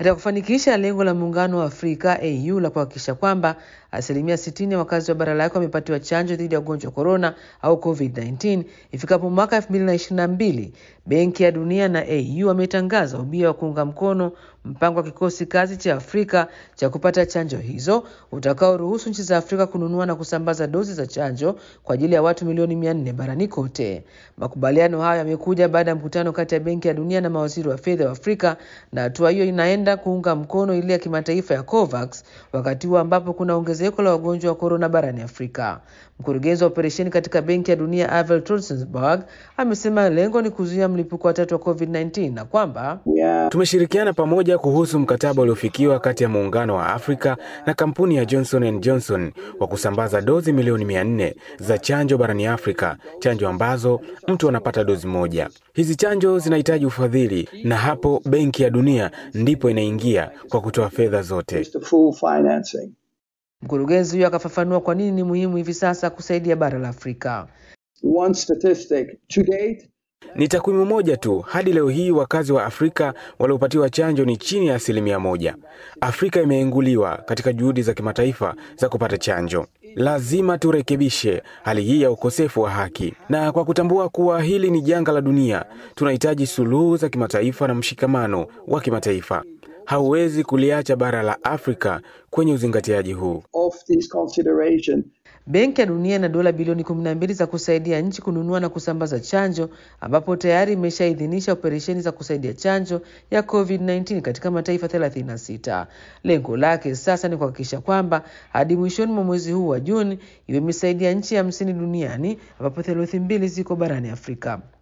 Katika kufanikisha lengo la Muungano wa Afrika AU la kuhakikisha kwamba asilimia 60 ya wakazi wa bara lake wamepatiwa chanjo dhidi ya ugonjwa wa korona au COVID-19 ifikapo mwaka 2022, Benki ya Dunia na AU wametangaza ubia wa kuunga mkono mpango wa kikosi kazi cha Afrika cha kupata chanjo hizo utakaoruhusu nchi za Afrika kununua na kusambaza dozi za chanjo kwa ajili ya watu milioni 400 barani kote. Makubaliano hayo yamekuja baada ya mkutano kati ya Benki ya Dunia na mawaziri wa fedha wa Afrika, na hatua hiyo inaenda kuunga mkono ile ya kimataifa ya COVAX wakati huu ambapo kuna ongezeko la wagonjwa wa korona barani Afrika. Mkurugenzi wa operesheni katika Benki ya Dunia Avel Trotsenberg amesema lengo ni kuzuia mlipuko wa tatu wa COVID-19 na kwamba tumeshirikiana pamoja kuhusu mkataba uliofikiwa kati ya muungano wa Afrika na kampuni ya Johnson and Johnson wa kusambaza dozi milioni 400 za chanjo barani Afrika, chanjo ambazo mtu anapata dozi moja. Hizi chanjo zinahitaji ufadhili, na hapo Benki ya Dunia ndipo inaingia kwa kutoa fedha zote. Mkurugenzi huyo akafafanua kwa nini ni muhimu hivi sasa kusaidia bara la Afrika. One statistic to date Ni takwimu moja tu, hadi leo hii wakazi wa Afrika waliopatiwa chanjo ni chini ya asilimia moja. Afrika imeenguliwa katika juhudi za kimataifa za kupata chanjo. Lazima turekebishe hali hii ya ukosefu wa haki, na kwa kutambua kuwa hili ni janga la dunia, tunahitaji suluhu za kimataifa na mshikamano wa kimataifa. Hauwezi kuliacha bara la Afrika kwenye uzingatiaji huu. of this consideration Benki ya Dunia ina dola bilioni 12 za kusaidia nchi kununua na kusambaza chanjo ambapo tayari imeshaidhinisha operesheni za kusaidia chanjo ya COVID-19 katika mataifa 36. Lengo lake sasa ni kuhakikisha kwamba hadi mwishoni mwa mwezi huu wa Juni iwe imesaidia nchi hamsini duniani ambapo theluthi mbili ziko barani Afrika.